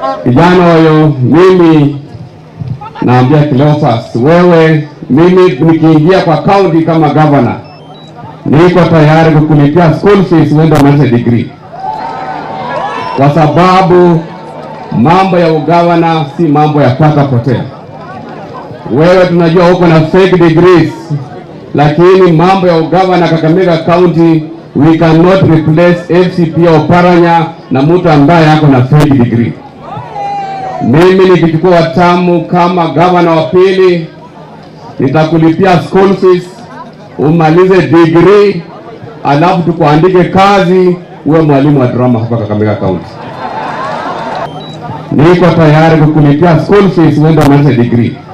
kijana huyo, mimi naambia Cleophas, wewe, mimi nikiingia kwa county kama governor, niko tayari kukulipia school fees uende umalize degree, kwa sababu mambo ya ugavana si mambo ya pata potea. Wewe tunajua uko na fake degrees, lakini mambo ya ugavana Kakamega County we cannot replace FCP Oparanya na mtu ambaye ako na fake degree. Mimi nikichukua watamu kama gavana wa pili, nitakulipia school fees umalize degree, alafu tukuandike kazi uwe mwalimu wa drama hapa Kakamega County. Niko tayari kukulipia school fees uende umalize degree